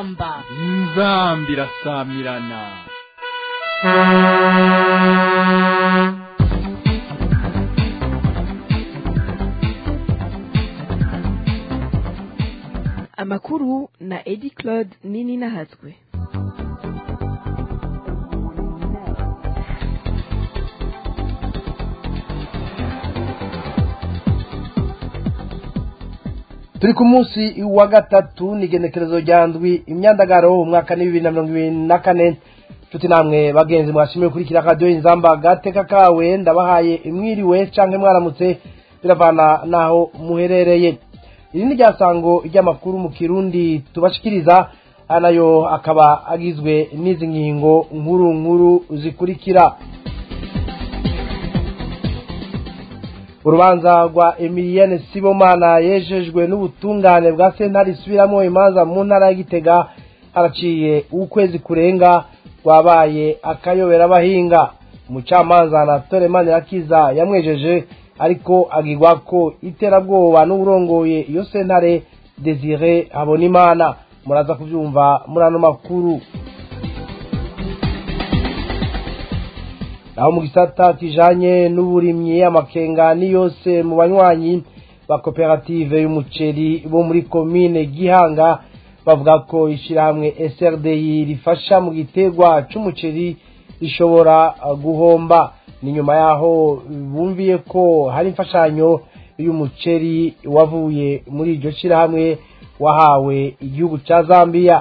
inzamba inzamba irasamirana amakuru na edi claude nini nahatswe turi ku munsi wa gatatu ni igenekerezo rya ndwi imyandagaro umwaka ni bibiri na mirongo ibiri na kane nshuti namwe bagenzi mwashimiye gukurikira radiyo inzamba agateka kawe ndabahaye imwiriwe cyangwa mwaramutse biravana n'aho muherereye iri ni ryasango ry'amakuru mu kirundi tubashikiriza aya nayo akaba agizwe n'izi ngingo nkuru nkuru zikurikira urubanza rwa emiliyene sibomana yejejwe n'ubutungane bwa sentare isubiramo imanza mu ntara ya gitega haraciye ukwezi kurenga rwabaye akayobera abahinga umucamanza anatole manirakiza yamwejeje ariko agirwa ko iterabwoba n'uburongoye iyo sentare desire habonimana muraza kubyumva muri ano makuru naho mu gisata kijanye n'uburimyi amakenga ni yose mu banywanyi ba koperative y'umuceri bo muri komine gihanga bavuga ko ishyirahamwe SRDI rifasha mu gitegwa c'umuceri rishobora guhomba ni nyuma yaho bumviye ko hari imfashanyo y'umuceri wavuye muri iryo shyirahamwe wahawe igihugu ca Zambia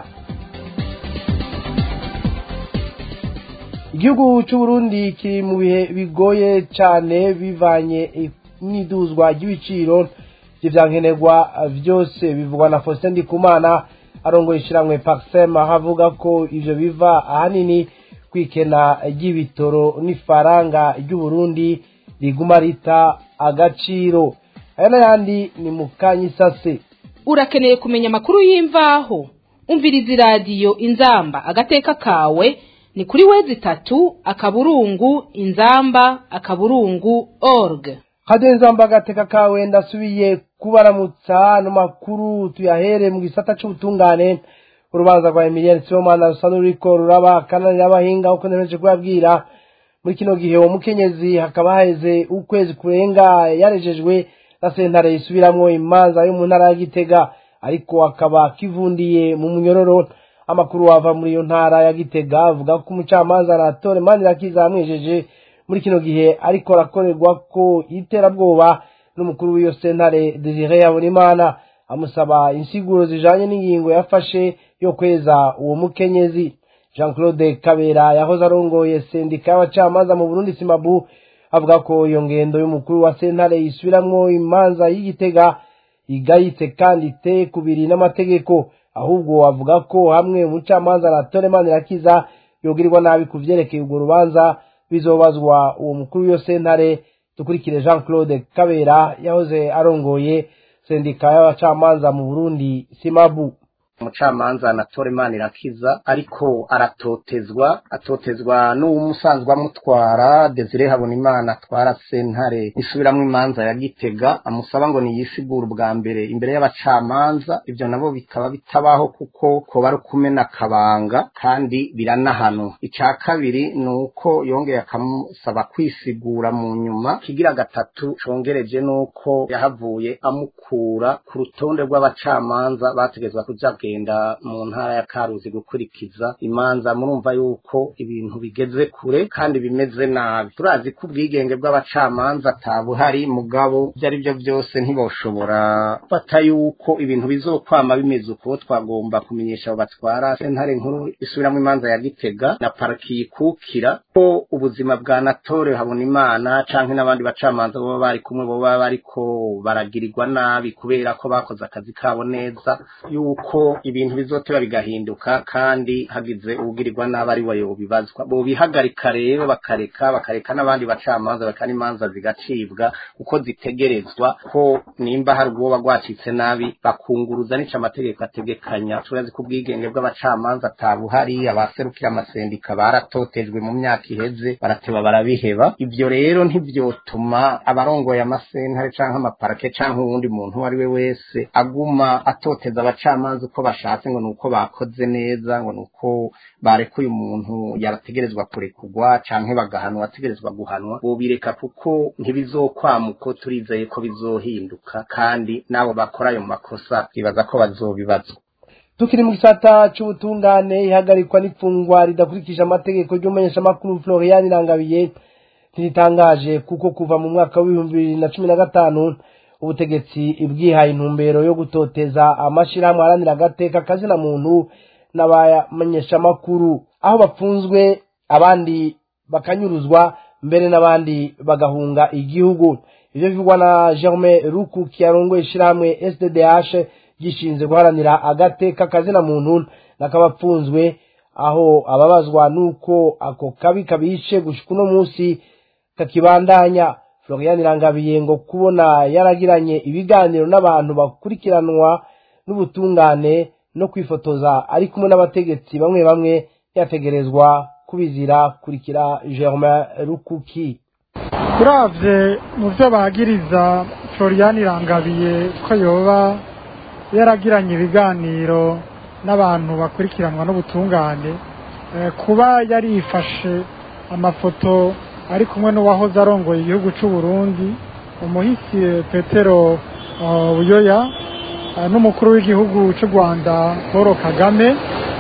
igihugu c'uburundi kiri mu bihe bigoye cane bivanye n'iduzwa ry'ibiciro vy'ivyankenerwa vyose bivugwa na Faustin Ndikumana arongoye ishiramwe Paxem aho avuga ko ivyo biva ahanini kwikena ry'ibitoro n'ifaranga ry'uburundi riguma rita agaciro aya n'ayandi ni mu kanyisase urakeneye kumenya amakuru y'imvaho umviriza iradiyo inzamba agateka kawe ni kuri wezi itatu akaburungu inzamba akaburungu org radiyo inzamba agateka kawe ndasubiye kubaramutsa no makuru tuyahere mu gisata c'ubutungane urubanza rwa emiliyeni sibomana rusa n'ururiko ruraba kananira abahinga uko nemeje kubabwira muri kino gihe uwo mukenyezi hakaba haheze ukwezi kurenga yarejejwe na sentare isubiramwo imanza yo mu ntara ya gitega ariko akaba kivundiye mu munyororo amakuru wava muri iyo ntara ya gitega avuga ko umucamanza anatole manirakiza yamwejeje muri kino gihe ariko arakorerwa ko iterabwoba n'umukuru w'iyo sentare desire yabonimana amusaba insiguro zijanye n'ingingo yafashe yo kweza uwo mukenyezi jean claude kabera yahoze arongoye sendika y'abacamanza mu burundi simabu avuga ko iyo ngendo y'umukuru wa sentare yisubiramwo imanza y'igitega igayitse kandi iteye kubiri n'amategeko ahubwo avuga ko hamwe umucamanza na Toleman Irakiza yogirirwa nabi ku vyerekeye urwo rubanza bizobazwa uwo mukuru w'iyo sentare dukurikire Jean Claude Kabera yahoze arongoye sendika y'abacamanza mu Burundi Simabu umucamanza anatole manirakiza ariko aratotezwa atotezwa n'umusanzwe amutwara desire habonimana atwara sentare isubiramwo imanza ya gitega amusaba ngo niyisigure ubwa mbere imbere y'abacamanza ivyo nabo bikaba bitabaho kuko koba ari ukumena akabanga kandi biranahano ica kabiri ni uko yongeye akamusaba kwisigura mu nyuma kigira gatatu congereje n'uko yahavuye amukura ku rutonde rw'abacamanza bategezwa kuja kugenda mu ntara ya Karuzi gukurikiza imanza murumva yuko ibintu bigeze kure kandi bimeze nabi turazi ko ubwigenge bw'abacamanza atabuhari mugabo ibyo ari byo byose ntiboshobora fata yuko ibintu bizokwama bimeze uko twagomba kumenyesha abo batwara sentare nkuru isubiramo imanza ya Gitega na pariki yikukira ko ubuzima bwa Natore Habonimana canke n'abandi bacamanza baba bari kumwe baba bariko baragirirwa nabi kubera ko bakoze akazi kabo neza yuko ibintu bizoteba bigahinduka kandi hagize ubugirirwa nabi ari we bibazwa bo bihagarika rero bakareka bakareka n'abandi bacamanza bakana imanza zigacibwa uko zitegerezwa ko nimba hari ubwoba rwacitse nabi bakunguruza nica amategeko ategekanya turazi ko ubwigenge bw'abacamanza atabuhari abaserukira amasendika baratotejwe mu myaka iheze barateba barabiheba ibyo rero ntibyotuma abarongoye amasentare canke amaparake canke uwundi muntu uwo ari we wese aguma atoteza abacamanza uko bashatse ngo nuko bakoze neza ngo nuko barekuye umuntu yarategerezwa kurekurwa canke bagahanwa ategerezwa guhanwa bobireka kuko ntibizokwama uko turizeye ko bizohinduka kandi n'abo bakora ayo makosa bibaza ko bazobibazwa tukiri mu gisata c'ubutungane ihagarikwa n'ifungwa ridakurikije amategeko ry'umumenyeshamakuru florian irangabiye ntiritangaje kuko kuva mu mwaka w'ibihumbi bibiri na cumi na gatanu ubutegetsi bwihaye intumbero yo gutoteza amashirahamwe aharanira agateka kazina muntu n'abamenyeshamakuru aho bapfunzwe abandi bakanyuruzwa mbere n'abandi bagahunga igihugu ivyo bivugwa na germain ruku kiyarongoye ishirahamwe sddh gishinzwe guharanira agateka kazina muntu n'akabapfunzwe aho ababazwa nuko ako kabi kabishe gushika uno munsi kakibandanya florian irangabiye ngo kubona yaragiranye ibiganiro n'abantu bakurikiranwa n'ubutungane no kwifotoza ari kumwe n'abategetsi bamwe bamwe yategerezwa kubizira kurikira germain rukuki uravye mu vyo bagiriza florian irangabiye ko yoba yaragiranye ibiganiro n'abantu bakurikiranwa n'ubutungane kuba yarifashe amafoto ari kumwe n'uwahoze arongoye igihugu cy'u Burundi umuhisi petero buyoya n'umukuru w'igihugu cy'u rwanda paul kagame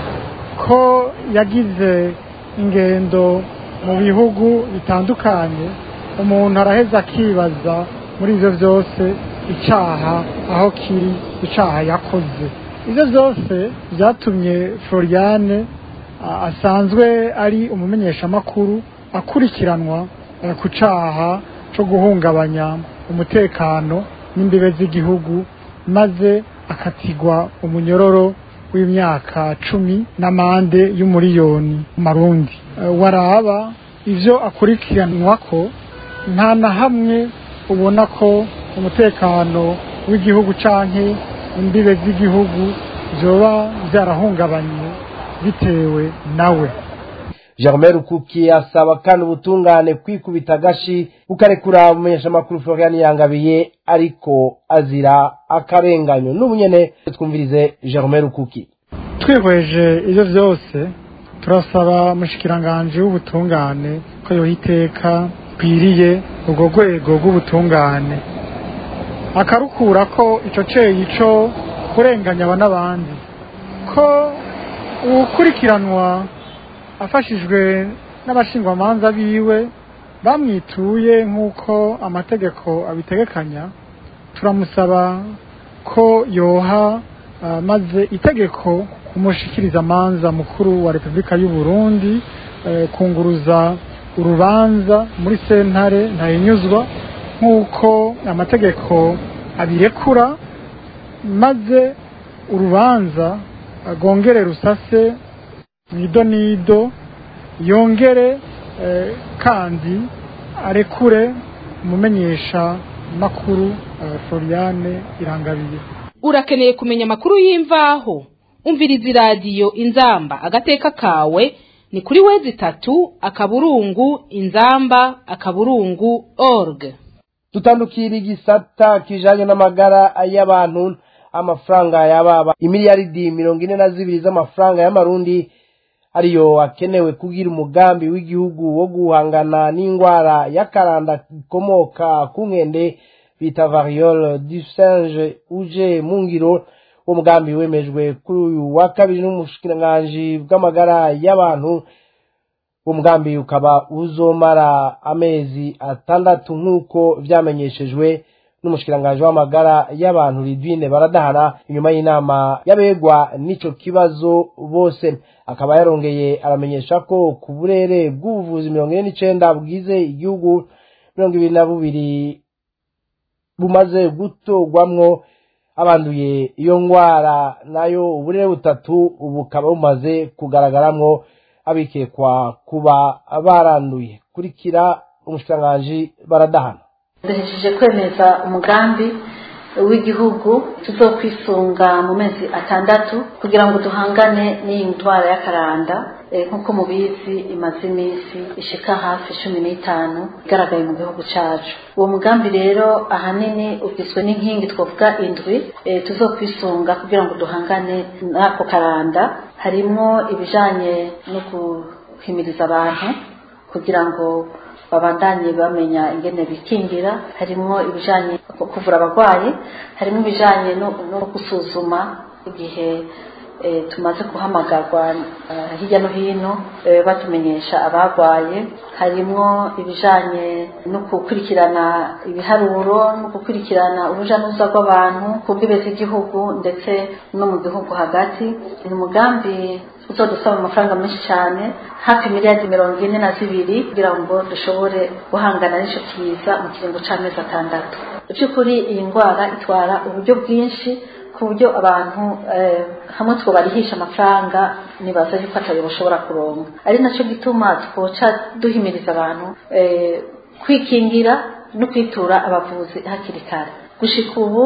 ko yagize ingendo mu bihugu bitandukanye umuntu araheza akibaza muri ibyo byose icyaha aho kiri icyaha yakoze ibyo byose byatumye floriane asanzwe ari umumenyeshamakuru akurikiranwa ku cyaha cyo guhungabanya umutekano n'imbibe z'igihugu maze akatigwa umunyororo w'imyaka cumi n'amande y'umuriyoni marundi waraba ibyo akurikiranwa ko nta na hamwe ubona ko umutekano w'igihugu canke imbibe z'igihugu vyoba vyarahungabanye bitewe nawe germain rukuki asaba kandi ubutungane kwikubita agashi bukarekura umumenyeshamakuru florian yangabiye ariko azira akarenganyo n'ubu nyene twumvirize germain rukuki twihweje ivyo vyose turasaba umushikiranganji w'ubutungane ko yoha iteka kwiriye urwo rwego rw'ubutungane akarukura ko ico ceyi co kurenganya aba n'abandi ko uwukurikiranwa afashijwe n'abashingwamanza biwe bamwituye nk'uko amategeko abitegekanya turamusaba ko yoha maze itegeko umushikirizamanza mukuru wa repubulika y'u Burundi kunguruza urubanza muri sentare ntayinyuzwa nk'uko amategeko abirekura maze urubanza rwongere rusase mu idonido yongere kandi arekure umumenyesha makuru floriane irangabiye urakeneye kumenya amakuru y'imvaho umviriza iradiyo inzamba agateka kawe ni kuri wezi itatu akaburungu inzamba akaburungu org dutandukira igisata kijanye n'amagara y'abantu amafaranga yababa imiliyaridi mirongo ine na zibiri z'amafaranga y'amarundi ariyo akenewe kugira umugambi w'igihugu wo guhangana n'indwara y'akaranda ikomoka ku nkende bita variole du singe uje mu ngiro uwo mugambi wemejwe kuri uyu wa kabiri n'umushikiranganji bw'amagara y'abantu uwo mugambi ukaba uzomara amezi atandatu nk'uko vyamenyeshejwe n'umushikiranganji w'amagara y'abantu Lidwine baradahana inyuma y'inama y'abegwa n'ico kibazo bose akaba yarongeye aramenyesha ko ku burere bw'ubuvuzi mirongo ine n'icenda bwize igihugu mirongo ibiri na bubiri bumaze gutorwamwo abanduye iyo ngwara nayo uburere butatu bukaba bumaze kugaragaramwo abikekwa kuba baranduye kurikira umushikiranganji baradahana duhejeje kwemeza umugambi w'igihugu tuzokwisunga mu mezi atandatu kugira ngo duhangane n'iyi ndwara y'akaranda nk'uko mubizi imaze iminsi ishika hafi cumi n'itanu igaragaye mu gihugu cyacu uwo mugambi rero ahanini ugizwe n'inkingi twavuga indwi tuzokwisunga kugira ngo duhangane n'ako karanda harimo ibijanye no guhimiriza abantu kugira ngo babandanye bamenya ingene bikingira harimo ibijanye kuvura abarwayi harimo ibijanye no gusuzuma igihe tumaze guhamagarwa hirya no hino batumenyesha abarwaye harimo ibijanye no gukurikirana ibiharuro no gukurikirana uruja n'uruza rw'abantu ku bw'ibe z'igihugu ndetse no mu gihugu hagati ni umugambi uzodusaba amafaranga menshi cyane hafi miliyari mirongo ine na zibiri kugira ngo dushobore guhangana n'ico kiza mu kiringo c'amezi atandatu by'ukuri iyi ndwara itwara uburyo bwinshi ku buryo abantu hamwe twobarihisha amafaranga nibaza yuko atayo bashobora kuronka ari nacyo gituma twoca duhimiriza abantu kwikingira no kwitura abavuzi hakiri kare gushika ubu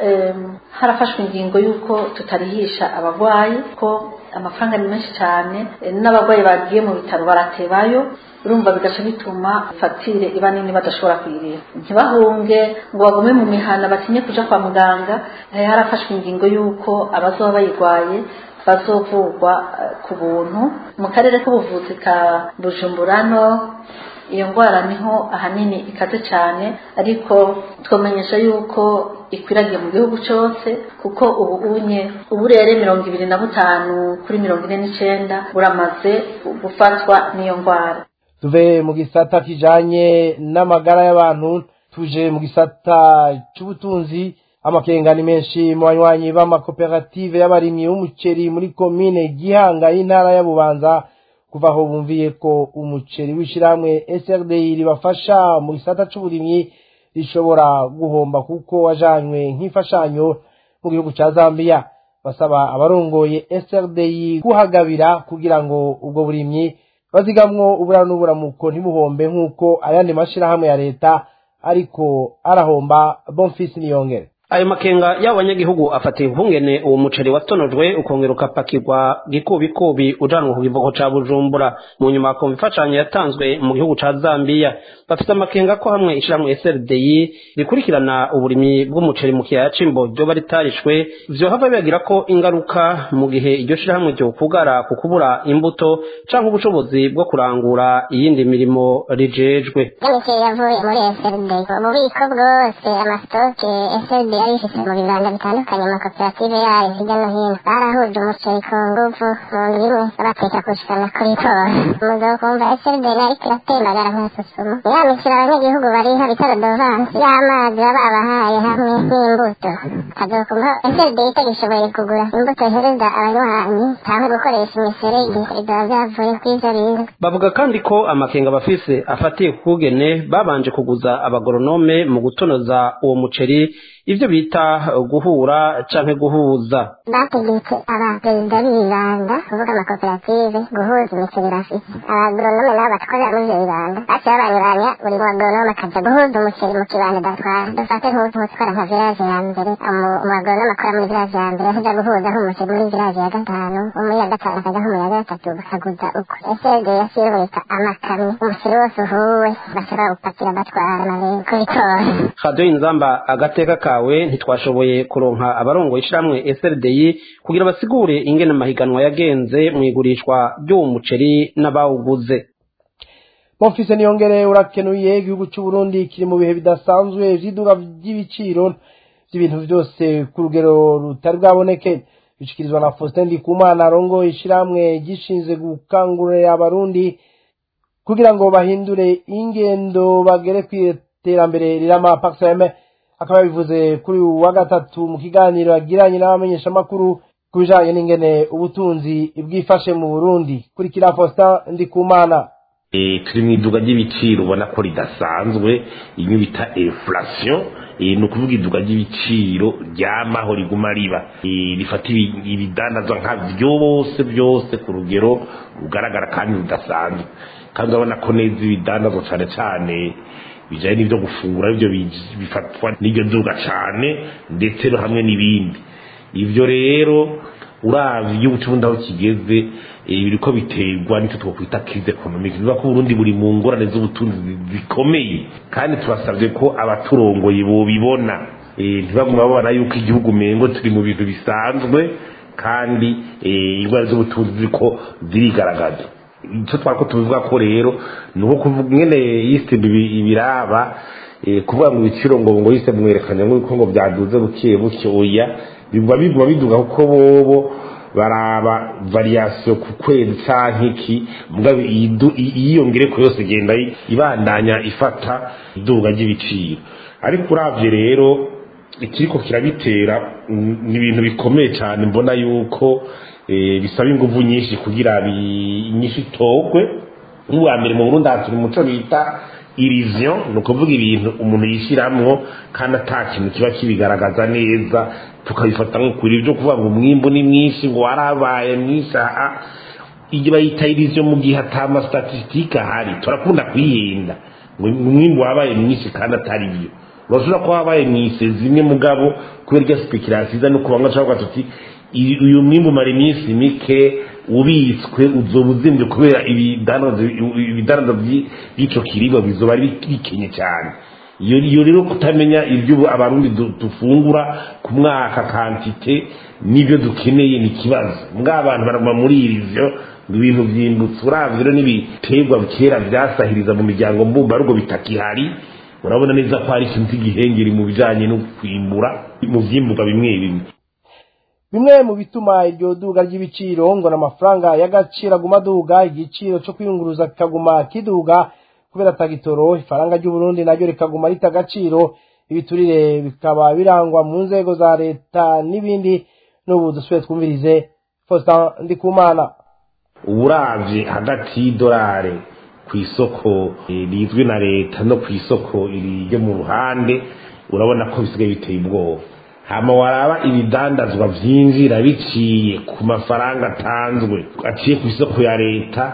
harafashwe ingingo y'uko tutarihisha abarwayi ko amafaranga ni menshi cyane n'abarwayi bagiye mu bitaro baratebayo urumva bigaca bituma fagitire iba nini badashobora kuyirira ntibahunge ngo bagume mu mihana batinye kuja kwa muganga harafashwe ingingo y'uko abazoba bayirwaye bazovurwa ku buntu mu karere k'ubuvuzi ka bujumbura no iyo ndwara niho ahanini ikaze cyane ariko twamenyesha yuko ikwiragiye mu gihugu cyose kuko ubu unye uburere mirongo ibiri na butanu kuri mirongo ine n'icenda buramaze gufatwa n'iyo ndwara tuve mu gisata kijanye n'amagara y'abantu tuje mu gisata c'ubutunzi amakenga ni menshi mu banywanyi b'amakoperative y'abarimyi b'umuceri muri komine gihanga y'intara ya bubanza kuva aho bumviye ko umuceri w'ishyirahamwe SRDI ribafasha mu gisata c'uburimyi rishobora guhomba kuko wajanywe nk'imfashanyo mu gihugu ca Zambia basaba abarongoye SRDI kuhagabira kugira ngo ubwo burimyi bazigamwo ubura n'uburamuko ntibuhombe nk'uko ayandi mashirahamwe ya leta ariko arahomba Bonfils Niyongere ayo makenga y'abanyagihugu afatiye impungene uwo muceri watonojwe ukongera ukapakirwa gikubikubi ujanwa ku kivuko ca bujumbura mu nyuma hakumva imfashanyo yatanzwe mu gihugu ca zambiya bafite amakenga ko hamwe ishirahamwe srdi rikurikirana uburimyi bw'umuceri mu kiyaya c'imbo ryoba ritarishwe vyohava bibagira ko ingaruka mu gihe iryo shirahamwe ryokugara ku kubura imbuto canke ubushobozi bwo kurangura iyindi mirimo rijejwe imiceri yavuye muri srdi ububiko bwose amasitoke srdi yari ifite mu bibanda bitandukanye amakoperative yayo hirya no hino barahuje umuceri ku nguvu mu ndwi imwe bateka kushikana kuri tora umugabo kumva SLD ariko iratembagara nka susumo ya mikiro abanyagihugu bariha bitaro dovansi y'amazi baba babahaye hamwe n'imbuto kazokumva SLD itagishoboye kugura imbuto ihereza abanywanyi cyangwa gukoresha imiserege bizoba byavuye kw'ivyo bintu bavuga kandi ko amakenga bafise afatiye ku kugene babanje kuguza abagoronome mu gutonoza uwo muceri ivyo bita guhura canke guhuza bategetse abaperezida b'ibibanda kuvuga amakoperative guhuza imiceri bafise abagoronome nabo batwarira muri ivyo bibanda baciye babanyuranya buri muagoronome akaja guhuza umuceri mu kibanda datwara dufate nk'utwara nka viraje ya mbere umuagoronome akora muri viraje ya mbere akaja guhuza nk'umuceri muri viraje ya gatanu umuri ya gatanu akaja nko mu ya gatatu bakaguza uko esede yasirubika amakamyo umuceri wose uhuwe bashobora gupakira batwara mabere kubitora radiyo inzamba agateka kawe ntitwashoboye kuronka abarongo ishiramwe SRDI kugira basigure ingene amahiganwa yagenze mu igurishwa ry'uwo muceri n'abawuguze Bonfils Niyongere urakenuye igihugu cy'u Burundi kiri mu bihe bidasanzwe vy'iduga ry'ibiciro by'ibintu byose ku rugero rutari bwaboneke bishikirizwa na Faustin Ndikumana arongo ishiramwe gishinze gukangurira abarundi kugira ngo bahindure ingendo bagere kw'iterambere rirama Paxeme akaba yabivuze kuri uyu wa gatatu mu kiganiro yagiranye n'abamenyeshamakuru ku bijanye n'ingene ubutunzi bwifashe mu Burundi kurikira Faustin Ndikumana turi mu iduga ry'ibiciro ubona ko ridasanzwe iyo bita inflation ni ukuvuga iduga ry'ibiciro ryamaho riguma riba rifata ibidandazwa nka byose byose ku rugero rugaragara kandi rudasanzwe kandi urabona ko neza ibidandazwa cyane cyane bijanye n'ivyo gufungura ivyo bifatwa n'iryo duga cane ndetse no hamwe n'ibindi ivyo rero uravye igihugu c'uburundi aho kigeze biriko biterwa n'icyo twokwita crise economique bivuga ko uburundi buri mu ngorane z'ubutunzi zikomeye kandi turasabye ko abaturongoye bobibona ntibaguma babona yuko igihugu umengo turi mu bintu bisanzwe kandi indwara z'ubutunzi ziriko zirigaragaza icyo twako tubivuga ko rero ni uko kuvuga ingene yise ibiraba kuvuga ngo ibiciro ngo ngo yise mwerekanya nk'uko ngo byaduze buke buke oya biguma biguma biduga kuko bobo baraba variation ku kwezi canke iki mugabe iyiyongere ko yose genda ibandanya ifata iduga ry'ibiciro ariko uravye rero ikiriko kirabitera ni ibintu bikomeye cyane mbona yuko bisaba ingufu nyinshi kugira inyinshi itogwe n'ubwa mbere mu burundi turi muco bita iriziyo ni ukuvuga ibintu umuntu yishyiramo kandi ata kintu kiba kibigaragaza neza tukabifata nk'ukuri ibyo kuvuga ngo umwimbu ni mwinshi ngo warabaye mwinshi aha iyo bayita iriziyo mu gihe atama statisitike ahari turakunda kuyihenda ngo umwimbu wabaye mwinshi kandi atari byo urashobora kuba wabaye mu isezi imwe mugabo kubera iryo sipikirasi iza no kuba ngo tuti uyu mwimbu umara iminsi mike ubitswe uzoba uzimbye kubera ibidandaza by'icyo kiribwa bizoba bikenye cyane iyo rero kutamenya ibyo abarundi dufungura ku mwaka kantite n'ibyo dukeneye ni ikibazo mbwa abantu baraguma muri ivyo ibintu vyimbutse uravye rero n'ibiterwa kera vyasahiriza mu miryango mbumbarugo bitakihari urabona neza ko hari ikintu cy'igihengeri mu bijanye no kwimbura mu vyimbuka bimwe bimwe bimwe mu bituma iryo duga ry'ibiciro ngo n'amafaranga y'agaciro aguma aduga igiciro cyo kwiyunguruza kikaguma kiduga kubera tagitoro ifaranga ry'uburundi naryo rikaguma rita agaciro ibiturire bikaba birangwa mu nzego za leta n'ibindi n'ubu dusubiye twumvirize faustin ndikumana uburavye hagati y'idolari ku isoko rizwi na leta no ku isoko ryo mu ruhande urabona ko bisigaye biteye ubwoba hama waraba ibidandazwa vyinjira biciye ku mafaranga atanzwe aciye ku isoko ya leta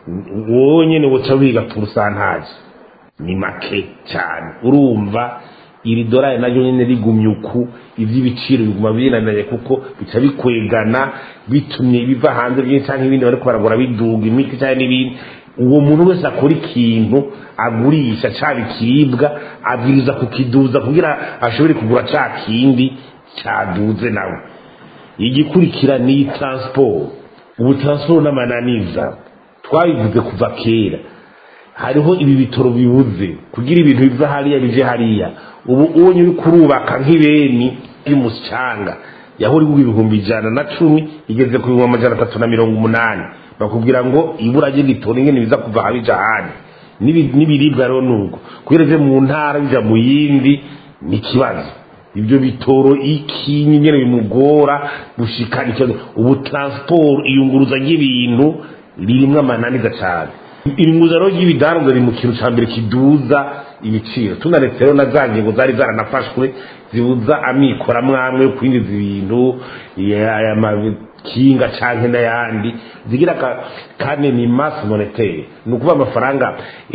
wowe nyene woca wiga purusantaje ni make cyane urumva iri dorari naryo nyene rigumye uku ivy'ibiciro biguma binananye kuko bica bikwegana bitumye biva hanze byinshi canke ibindi bariko baragura biduga imiti canke n'ibindi uwo muntu wese akora ikintu agurisha caba ikiribwa abwiriza kukiduza kugira ashobore kugura ca kindi caduze nawe igikurikira ni transport ubu transport n'amananiza twabivuze kuva kera hariho ibi bitoro bibuze kugira ibintu biva hariya bije hariya ubu ubonye uri kurubaka nk'ibeni y'umucanga yahora igura ibihumbi ijana na cumi igeze ku bihumbi amajana atatu na mirongo umunani bakubwira ngo ibura ry'igitoro ingene biza kuva habija ahandi n'ibiribwa rero nuko kubera mu ntara bija mu yindi ni ikibazo ibyo bitoro iki nyine bimugora gushikana ikibazo ubu transport iyunguruza ry'ibintu ririmwo amananiza cyane irunguza rero ry'ibidanzwe riri mu kintu cya mbere kiduza ibiciro tunaretse rero na za ngingo zari zaranafashwe zibuza amikoro amwe amwe yo kwinjiza ibintu aya makinga canke n'ayandi zigira kane ni masse monetaire ni ukuvuga amafaranga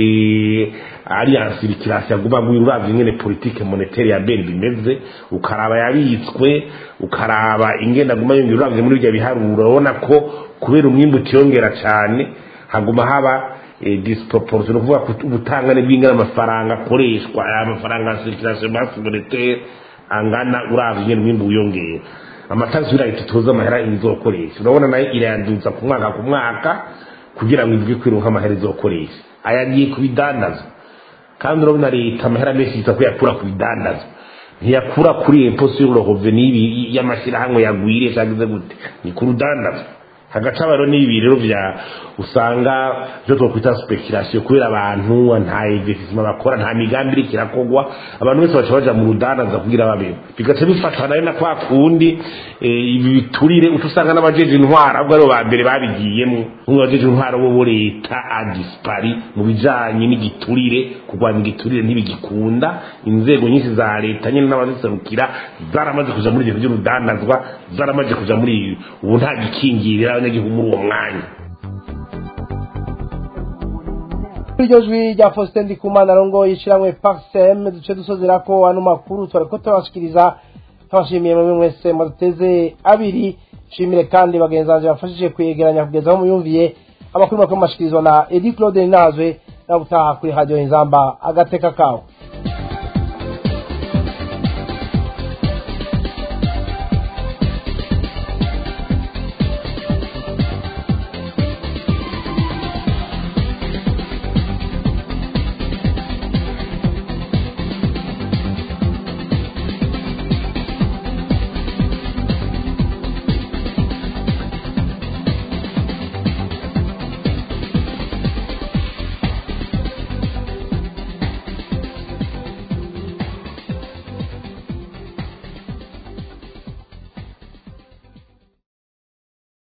alliance likirasi yaguma ngo uravye ingene politique monetaire ya BNB bimeze ukaraba yabitswe ukaraba ingene aguma yongera uravye muri ibyo biharuro urabona ko kubera umwimbu utiyongera cyane haguma haba disproportion ni ukuvuga ubutangane bw'ingana amafaranga akoreshwa aya mafaranga ya circulation masse monetaire angana uravye ingene umwimbu wiyongera amatasi y'irahita tuzi amahera izokoresha urabona nayo irayanduza ku mwaka ku mwaka kugira ngo izwi kwiruka amahera izokoresha ayagiye ku bidandazo kandi urabona leta amahera menshi yita ko yakura ku bidandazo ntiyakura kuri imposi y'uburohoveni y'amashyirahamwe yagwiriye cyangwa gute ni ku rudandazo hagaca rero n'ibi rero bya usanga byo twakwita speculation kubera abantu nta investissement bakora nta migambi iriko irakogwa abantu bose baca baja mu rudandaza kugira babeho bigaca bifatana rero na kwa kundi ibi biturire uca usanga n'abajeje intwara ahubwo aribo ba mbere babigiyemo nk'ubu abajeje intwara bo bo leta adispari mu bijanye n'igiturire kurwanya igiturire ntibigikunda inzego nyinshi za leta nyine n'abaziserukira zaramaze kuja muri ibyo by'urudandazwa zaramaze kuja muri ubu nta gikingirira abanyagihugu muri uwo mwanya iryo jwi rya faustin ndikumana rongo yishiramwe parsem duce dusozera ko ano makuru twariko turabashikiriza twashimiye mwe mwese muduteze abiri shimire kandi bagenzi banje bafashije kuyegeranya kugeza aho muyumviye amakuru makuru mashikirizwa na edi claude ninazwe nabutaha kuri radio inzamba agateka kawe